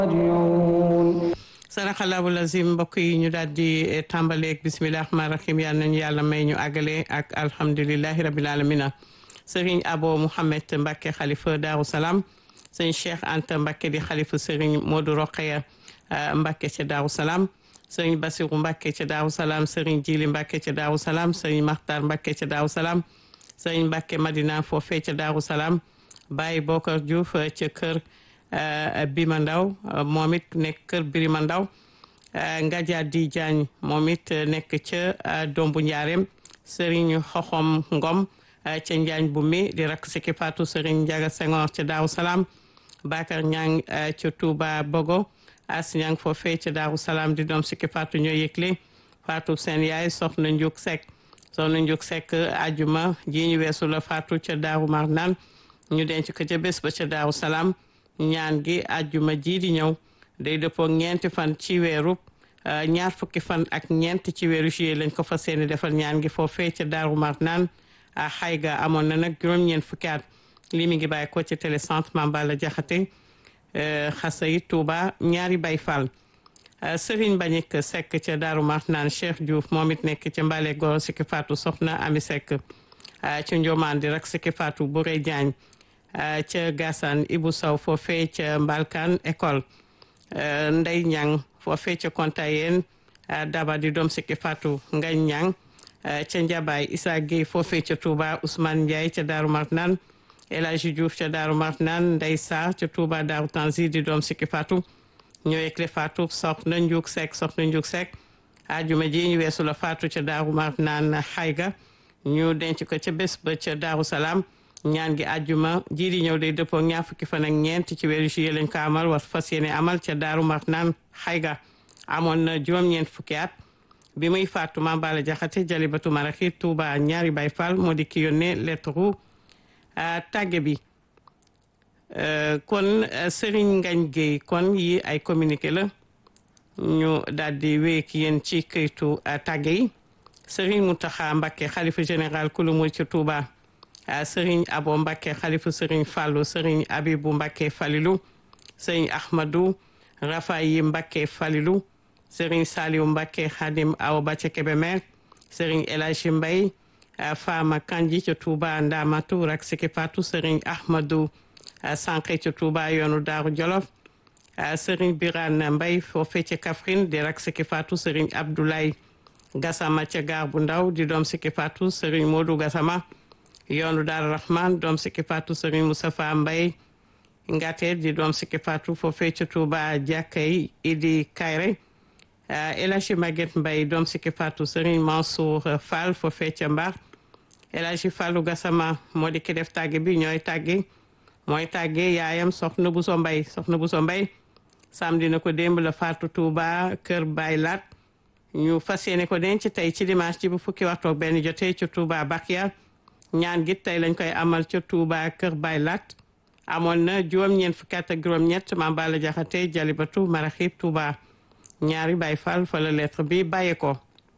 saraxalaabu lazim mbokk yi ñu daal di tàmbaleeg bisimilah rahmaani rahim yal nañu yàlla may ñu àggale ak alhamdulilahi rabil alamina sëriñ abo mouhamed mbàkke xalifa daaru salaam sëriñ cheikh anta mbàkke di xalifa sëriñ moodu roqeya mbàkke ca daaru salaam sëriñ basiru mbàkke ca daaru salaam sëriñ jili mbàkke ca daaru salaam sëriñ maxtar mbàkke ca daaru salaam sëriñ mbàkke madina foofee ca daaru salaam baay bokar diouf ca kër Bima Ndaw moom it nekk kër Birima Ndaw Ngaja di Jaañ moom it nekk ca Dombu Njaareem Serigne Xoxom Ngom ca Njaañ bu mi di rakk Siki Fatou Serigne Njaga Senghor ca Daaru Salaam Bakar Ñang ca Touba Bogo As Ñang foofee ca Daaru Salaam di doom Siki Fatou ñoo yëgle Fatou seen yaay soxna Njuk Sekk soxna Njuk Sekk ajuma ji ñu weesu la Fatou ca Daaru Marnaan ñu denc ko ca bés ba ca Daaru Salaam ñaan gi àjjuma ji di ñëw day dëppoo ñeenti fan ci weeru ñaar fukki fan ak ñeent ci weeru juillet lañ ko fas yéene defal ñaan gi foofee ca Daaru Marnaan a xayga amoon na nag juróom-ñeent fukki at lii mi ngi bàyyi ko ci télécentre Mambala Jaxate xasay Touba ñaari bay fall Serigne Bañik Seck ca Daaru Marnaan Cheikh Diouf moom it nekk ca Mbale Goro Siki Fatou Soxna Ami Seck ca Njomaan di rak Siki Fatou Bouré Diagne ca Gassane Ibou Sow foofee ca Mbalkan école Ndey Ñang foofee ca Kontayen Daba di doom Siki Fatou Ngañ Ñang ca Njabaay Issa Gueye foofee ca Touba Ousmane Ndiaye ca Daaru Marnaan El Hadji Diouf ca Daaru Marnaan Ndey Sarr ca Touba Daaru Tanzi di doom Siki Fatou ñëwekle Fatou soxna Njuk Seck soxna Njuk Seck ajuma ji ñu weesu la Fatou ca Daaru Marnaan xayga ñu denc ko ca bés ba ca Daaru Salaam ñaan gi àjjuma ji di ñëw day dëppoo ñaar fukki fan ak ñeent ci weeru juillet lañ ko amal war fas yéene amal ca daaru marnaan xayga amoon na juróom-ñeent fukki at bi muy faatu Mame Balla Jaxate jalibatu maraxi Touba ñaari bay fall moo di ki yónnee lettre tàgge bi kon Serigne Ngagne Gueye kon yi ay communiqué la ñu daal di wéy ki yéen ci këytu tàgge yi Serigne Mountakha Mbacké xalifa général kulu mu ci Touba sëriñ abo mbàkke xalifu sëriñ fàllu sëriñ abibu mbàkke falilu sëriñ ahmadu rafayi mbàkke falilu sëriñ saliwu mbàkke xadim aw ba ca kebemer sëriñ elaji mbay fama kanji ca tuuba ndamatu rak siki patu sëriñ ahmadu sànqe ca tuuba yoonu daaru jolof sëriñ biran mbay foofe ca kafrin di rak siki patu sëriñ abdoulaye gasama ca gaar bu ndaw di doom siki patu sëriñ moodu gasama yoonu daal rahman doom sikki faatu sëriñ Moustapha Mbay ngate di doom sikki faatu foofee ca Touba jàkkay idi kayre El Hadji Maguette Mbay doom sikki faatu sëriñ Mansour Fall foofee ca Mbar El Hadji Fallu Gassama moo di ki def tàgge bi ñooy tàgge mooy tàgge yaayam soxna Buso Mbay soxna Buso Mbay samedi na ko démb la faatu Touba kër Baay Laat ñu fas yéene ko denc tey ci dimanche ci bu fukki waxtu ak benn jotee ca Touba Bakiya ñaan gi tey lañ koy amal ca Touba Kër Baay Lat amoon na juróom-ñeent fukki at ak juróom-ñett Mame Balla Jaxate Jalibatu Maraxib Touba ñaari Baay Fall fa la lettre bi bàyyi ko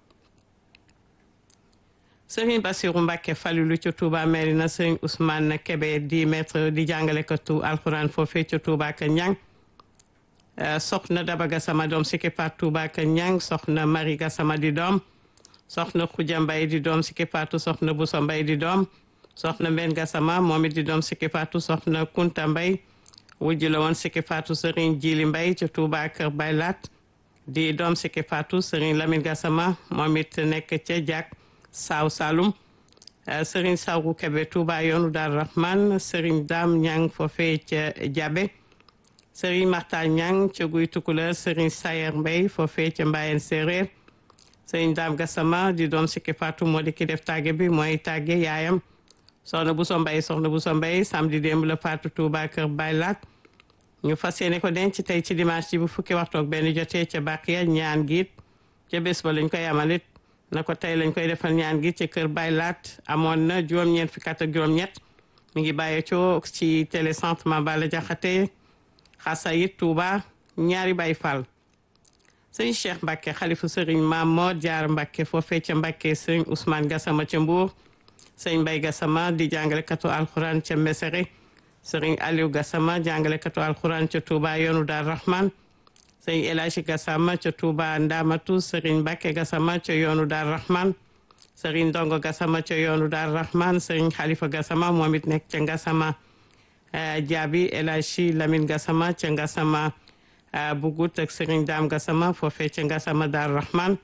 Sëriñ Basiru Mbàkke Falilu ca Touba Merina Sëriñ Ousmane Kebe di maître di jàngalekatu alxuraan foofee ca Touba ka ñang soxna Daba Gassama doom Siki Faat Touba ka ñang soxna Mari Gassama di doom soxna Xuja Mbay di doom Siki Faatu soxna Buso Mbay di doom soxna Mben Gassama moom it di doom Siki Faatu soxna Kunta Mbay wujj la woon Siki Faatu Sëriñ Jili Mbay ca Touba Kër Baylat di doom Siki Faatu Sëriñ Lamin Gassama moom it nekk ca jak Saaw Saalum Sëriñ Sawru Kebe Touba yoonu Daaru Rahman Sëriñ Daam Ñang foofee ca Jabe Sëriñ Marta Ñang ca Guy Tukulër Sëriñ Sayer Mbay foofee ca Mbayen Séeréer sëriñ daam gasama di doom sikki faatu moo di ki def tàgge bi mooy tàgge yaayam soxna bu so mbay soxna bu so mbay samedi démb la faatu Touba kër Baylat ñu fas yéene ko denc tey ci dimanche ci bu fukki waxtu ak benn jotee ca Bakiya ñaan giit ca bés ba lañ koy amalit na ko tey lañ koy defal ñaan gi ca kër Baylat amoon na juróom-ñeent fukki at ak juróom-ñett mi ngi bàyyee coo ci télécentre Mambala Jaxate Xasayit Touba ñaari Baay Fall sëñ Cheikh Mbacke xalifu sëriñ Maam Mor Jaar Mbacke foofee ca Mbacke sëriñ Ousmane Gassama ca Mbour sëñ Mbay Gassama di jàngalekatu alxuraan ca Mesere sëriñ Aliou Gassama jàngalekatu alxuraan ca Touba yoonu Dar Rahman sëriñ El Hadji Gassama ca Touba Ndamatu sëriñ Mbacke Gassama ca yoonu Dar Rahman sëriñ Ndongo Gassama ca yoonu Dar Rahman sëriñ Khalifa Gassama moom it nekk ca Gassama Jaabi El Hadji Lamine Gassama ca Gassama Bugut ak sëriñ Dame Gassama foofee ca Gassama Dar Rahman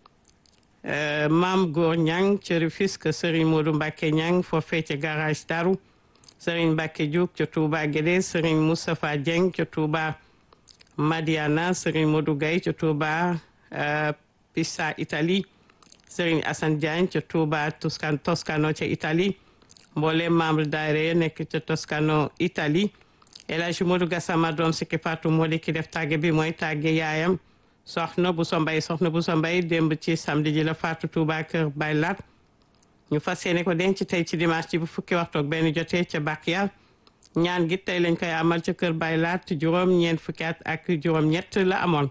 maam Góor Ñang ca Rufisque sëriñ Modou Mbacke Ñang foofee ca garage Daru sëriñ Mbacke Diouk ca Touba Guédé sëriñ Moustapha Dieng ca Touba Madiana sëriñ Modou Gaye ca Touba Pisa Italie sëriñ Assane Diagne ca Touba Toscano Toscano ca Italie mboolem membre daayira nekk ca Toscano Italie El Hadji Modou Gassama doom sikki Fatou moo di ki def tàgge bi mooy tàgge yaayam soxna bu so mbay soxna bu so mbay démb ci samedi ji la Fatou Touba kër Baylat ñu fas yéene ko denc tey ci dimanche ci bu fukki waxtu ak benn jotee ca Bakia ñaan gi tey lañ koy amal ca kër Baylat juróom ñeent fukki at ak juróom ñett la amoon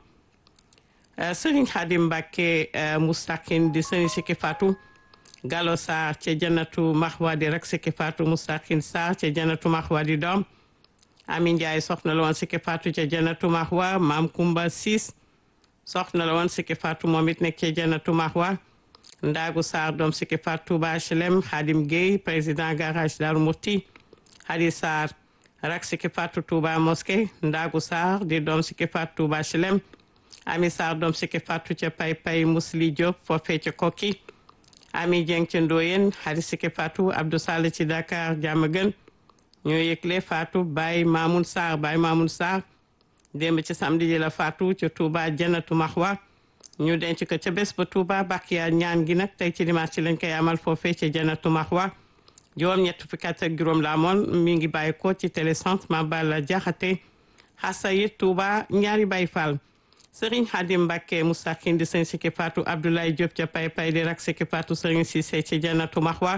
Sëriñ Xaadim Mbàkke Mustaqin di sëriñ sikki Fatou Gallo Sarr ca Janatu Maxwa di rek sikki Fatou Mustaqin Sarr ca Janatu Maxwa di doom Ami Njaay soxna la woon sikki Fatou ca Janatu Maxwa Maam Kumba Siis soxna la woon sikki Fatou moom it nekk ca Janatu Maxwa Ndaagu Sarr doom sikki Fatou Touba HLM Xaadim Gueye président garage Daaru Murti Hadi Sarr rak sikki Fatou Touba Mosquée Ndaagu Sarr di doom sikki Fatou Touba HLM Ami Sarr doom sikki Fatou ca Pay Pay Musli Diop foofee ca Kokki Ami Dieng ca Ndoyen Hadi sikki Fatou Abdou Sall ci Dakar Diamaguène ñoo yëgle Fatou Baye Mamoun Sarr Baye Mamoun Sarr démb ci samedi ji la Fatou ca Touba Janatu Maxwa ñu denc ko ca bés ba Touba Bakiya ñaan gi nag tey ci dimanche ci lañ koy amal foofee ca Janatu Maxwa juróom ñett fukki at ak juróom la amoon mi ngi bàyyi ko ci télécentre Mabala Jaxate Xasayit Touba ñaari Baye Fall Serigne Hadim Mbacke Moustaqine di sëñ Sikki Fatou Abdoulaye Diop ca Pay Pay di rak Sikki Fatou Serigne Cissé ci Janatu Maxwa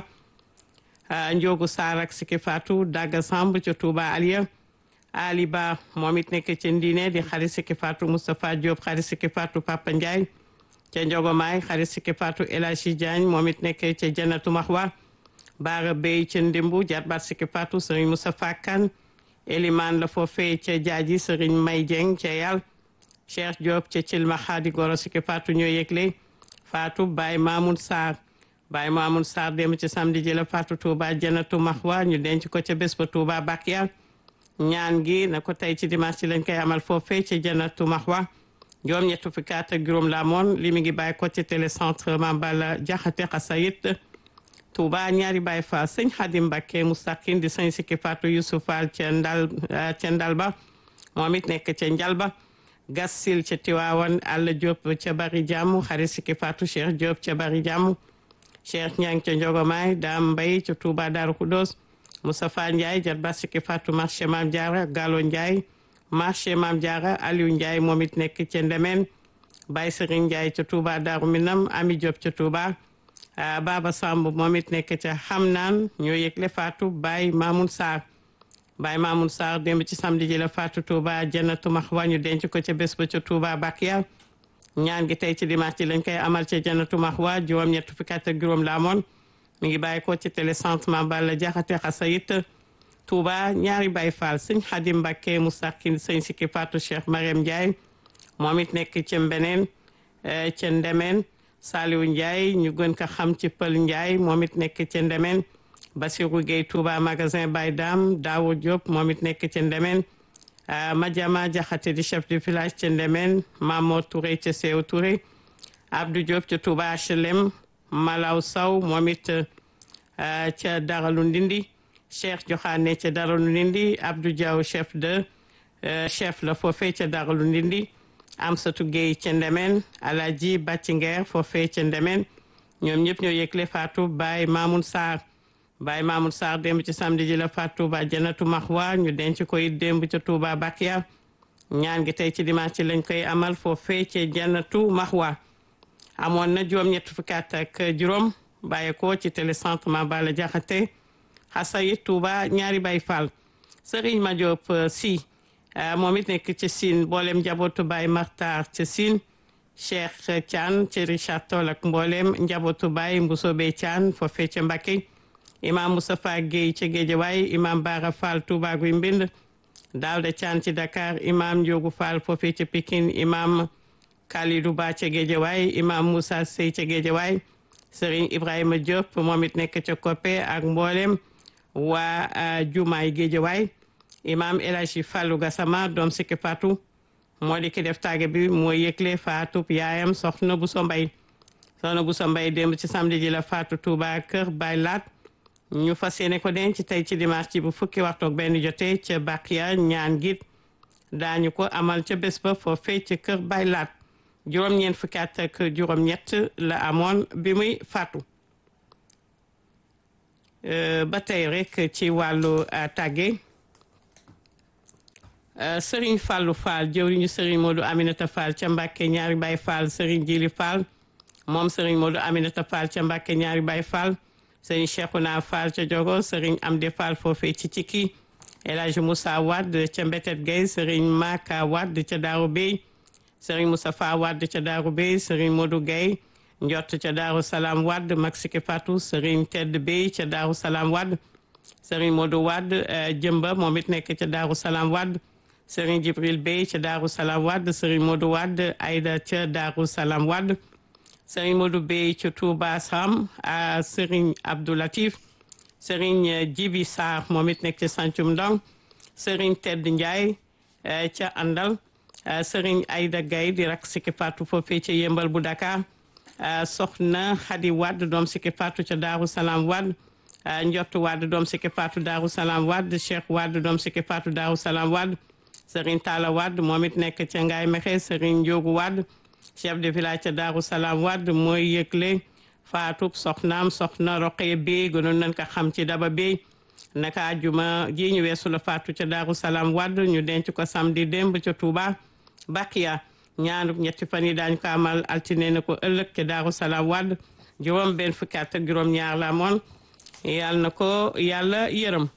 Ndiogu Sarr ak Sikki Fatou Daga Samb ca Touba Aliya Ali Ba moom it nekk ca Ndine di xarit Sikki Fatou Moustapha Diop xarit Sikki Fatou Papa Ndiaye ca Njogomaay xarit Sikki Fatou El Hadji Diagne moom it nekk ca Janatu Maxwa Baara Bey ca Ndimbu jarbaat Sikki Fatou Serigne Moustapha Kane Eliman la foofee ca Jaaji Serigne May Dieng ca Yàlla Cheikh Diop ca Cilma Xaadi Goro Sikki Fatou ñoo yëgle Fatou Baye Mamoun Sarr Baye Mamoun Sarr dem ci samedi ji la Fatou Touba Janatu Maxwa ñu denc ko ca bés ba Touba Bakiya ñaan gi na ko tey ci dimanche ci lañ koy amal foofee ca Janatu Maxwa juróom ñettu fukki at ak juróom la amoon li mi ngi bàyyi ko ci télécentre Mambala Jaxate Xasayit Touba ñaari Baye Fall sëñ Xadim Mbàkke Mustaqin di sëñ Sikki Fatou Youssouf Fall ca Ndal ca Ndalba moom it nekk ca Njalba Gassil ca Tiwaawan Alla Diop ca Bari Jàmm xarit Sikki Fatou Cheikh Diop ca Bari Jàmm Cheikh Ñang ca Njogomaay Daam Mbay ca Touba Daaru Xudoos Moustapha Ndiaye jarba Sikki Fatou marché Maam Diarra Gallo Ndiaye marché Maam Diarra Aliou Ndiaye moom it nekk ca Ndemeen Baye Serigne Ndiaye ca Touba Daaru Minam Ami Diop ca Touba Baba Samb moom it nekk ca Xamnaan ñoo yëgle Fatou Baye Mamoun Sarr Baye Mamoun Sarr démb ci samedi ji la Fatou Touba Janatu Maxwa ñu denc ko ca bés ba ca Touba Bakiya ñaan gi tey ci dimanche ji lañ koy amal ca Janatu Maxwa juróom ñett fukki at ak juróom la amoon mi ngi bàyyi ko ci télécentre Mambala Jaxate Xasayit Touba ñaari Baye Fall sëñ Xadim Mbàkke Mustaqin sëñ Sikki Fatou Cheikh Mariam Ndiaye moom it nekk ca Mbeneen ca Ndemeen Saliou Ndiaye ñu gën ko xam ci Pël Ndiaye moom it nekk ca Ndemeen Bassirou Gueye Touba magasin Baye Dam Dawo Diop moom it nekk ca Ndemeen Madiama Jaxate di chef de village ca Ndemeen Mamo Touré ca Seew Touré Abdou Diop ca Touba HLM Malaw Saw moom it ca Daralu Ndindi Cheikh Joxaane ca Daralu Ndindi Abdou Diaw chef de chef la foofee ca Daralu Ndindi Amsatu Gueye ca Ndemeen Alaji Bàccingeer foofee ca Ndemeen ñoom ñëpp ñoo yëgle Fatou Baye Mamoun Sarr Baye Mamoun Sarr démb ci samedi ji la Fatou Touba Janatu Maxwa ñu denc ko it démb ca Touba Bakiya ñaan gi tey ci dimanche ci lañ koy amal foofee ca Janatu Maxwa amoon na juróom ñett fukki at ak juróom bàyyi ko ci télécentre Mambala Jaxate Xasayit Touba ñaari Baye Fall Serigne Madiop si moom it nekk ci Sine mboolem njabootu Baye Martar ca Sine Cheikh Thian ci Richard Toll ak mboolem njabootu Baye Mbusobe Thian foofee ca Mbacké imam Moustapha Guèye ca Géejawaay imam Bara Fall Touba Guy Mbind Daouda Thian ci Dakar imam Ndiogu Fall foofee ca Pikine imam Kalidou Ba ca Géejawaay imam Moussa Sey ca Géejawaay Serigne Ibrahima Diop moom it nekk ca Koppe ak mboolem waa Jumaay Géejawaay imam El Hadji Fallou Gassama doom sikki Fatou moo di ki def tàgge bi mooy yëgle Fatou yaayam soxna bu so mbay soxna bu so mbay démb ci samedi ji la Fatou Touba kër Baay Laat ñu fas yéene ko denc tey ci dimanche ci bu fukki waxtu ak benn jotee ca Bakiya ñaan git daañu ko amal ca bés ba foofee ca kër Baay Laat juróom-ñeent fukki at ak juróom-ñett la amoon bi muy faatu ba tey rek ci wàllu tàgge Serigne Fallou Fall jëwriñu Serigne Modou Aminata Fall ca Mbàkke ñaari Baay Fall Serigne Jili Fall moom Serigne Modou Aminata Fall ca Mbàkke ñaari Baay Fall Serigne Cheikhouna Fall ca Jogo Serigne Amdi Fall foofee ci Cikki El Hadji Moussa Wade ca Mbetet Gueye Serigne Maka Wade ca Daaru Bey Serigne Moustapha Wade ca Daaru Bey Serigne Modou Gueye njott ca Daaru Salaam Wade Maxike Fatou Serigne Tedd Bey ca Daaru Salaam Wade Serigne Modou Wade jëmba moom it nekk ca Daaru Salaam Wade Serigne Jibril Bey ca Daaru Salaam Wade Serigne Modou Wade Aïda ca Daaru Salaam Wade Serigne Modou Bey ca Touba Sam Serigne Abdou Latif Serigne Jibi Sarr moom it nekk ca Sancum Ndong Serigne Tedd Ndiaye ca Andal Serigne Aïda Gaye di rak Siki Fatou foofee ca Yëmbal bu Dakar soxna Khady Wade doom Siki Fatou ca Daaru Salaam Wade Njottu Wade doom Siki Fatou Daaru Salaam Wade Cheikh Wade doom Siki Fatou Daaru Salaam Wade Serigne Talla Wade moom it nekk ca Ngaye Mexe Serigne Ndiogu Wade chef de village ca Daaru Salaam Wade mooy yëgle faatub soxnaam soxna Roqee Bey gënoon nañ ko xam ci Daba Bey naka àjjuma ji ñu weesu la faatu ca Daaru Salaam Wade ñu denc ko samedi démb ca Touba Bakiya ñaanub ñetti fan yi daañu ko amal altine na ko ëllëg ca Daaru Salaam Wade juróom benn fukki at ak juróom ñaar la amoon yàlla na ko yàlla yërëm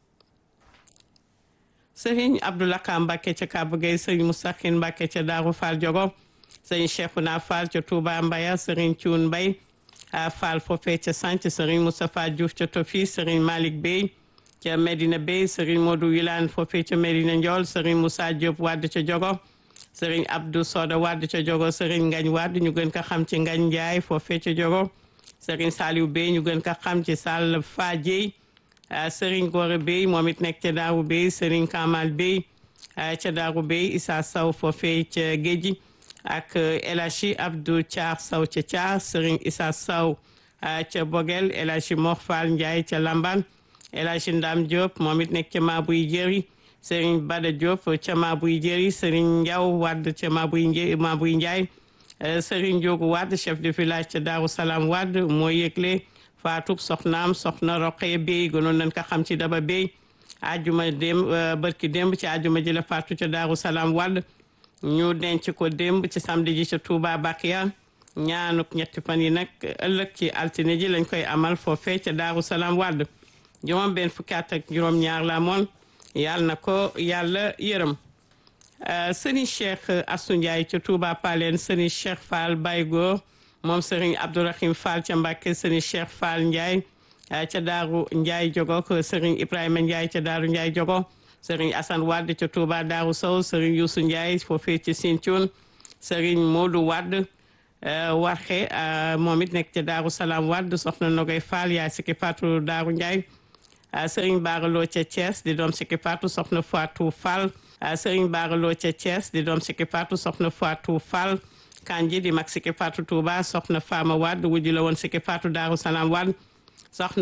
sëriñ Abdoulaka Mbacke ca Kaba Gueye sëriñ Moustakhin Mbacke ca Daaru Fall Jogo sëriñ Cheikhouna Fall ca Touba Mbaya sëriñ Thioune Mbaye Fall foofee ca Sanc sëriñ Moustapha Diouf ca Tofi sëriñ Malick Bey ca Medina Bey sëriñ Modou Wilane foofee ca Medina Ndiol sëriñ Moussa Diop Wade ca Jogo sëriñ Abdou Soda Wade ca Jogo sëriñ Ngañ Wade ñu gën ko xam ci Ngañ Ndiaye foofee ca Jogo sëriñ Saliou Bey ñu gën ko xam ci Sall Fadiey sëriñ Gore Bey moom it nekk ca Daaru Bey sëriñ Kamal Bey ca Daaru Bey Issa Sow foofee ca Géji ak El Hadji Abdou Thiar Sow ca Thiar sëriñ Issa Sow ca Bogel El Hadji Mor Fall Ndiaye ca Lamban El Hadji Ndam Diop moom it nekk ca Mabuy Jëri sëriñ Bada Diop ca Mabuy Jëri sëriñ Ndiaw Wade ca Mabuy Mabuy Ndiaye sëriñ Diogu Wade chef de village ca Daaru Salaam Wade mooy yëgle faatub soxnaam soxna Roqee Bey gënoon nañ ko xam ci Daba Bey ajuma démb barki démb ci ajuma ji la faatu ca Daaru Salaam Wade ñu denc ko démb ci samedi ji ca Touba Bakiya ñaanuk ñetti fan yi nag ëllëg ci altine ji lañ koy amal foofee ca Daaru Salaam Wade juróom benn fukki at ak juróom ñaar la moon yàlla na ko yàlla yërëm sëriñ Cheikh Assou Ndiaye ca Touba Paleen sëriñ Cheikh Fall Baye Góor moom sëriñ Abdourahim Fall ca Mbàkke sëriñ Cheikh Fall Ndiaye ca Daaru Ndiaye Jogo ko sëriñ Ibrahima Ndiaye ca Daaru Ndiaye Jogo sëriñ Assane Wade ca Touba Daaru Sow sëriñ Youssou Ndiaye foofee ci Sinthiou sëriñ Modou Wade waxe moom it nekk ca Daaru Salaam Wade soxna Nogay Fall yaay sikki Fatou Daaru Ndiaye sëriñ Baaraloo ca Thiès di doom sikki Fatou soxna Fatou Fall sëriñ Baaraloo ca Thiès di doom sikki Fatou soxna Fatou Fall kanji di mag sikki Fatou Touba soxna Fama Wade wujju la woon sikki Fatou Daaru Salaam Wade soxna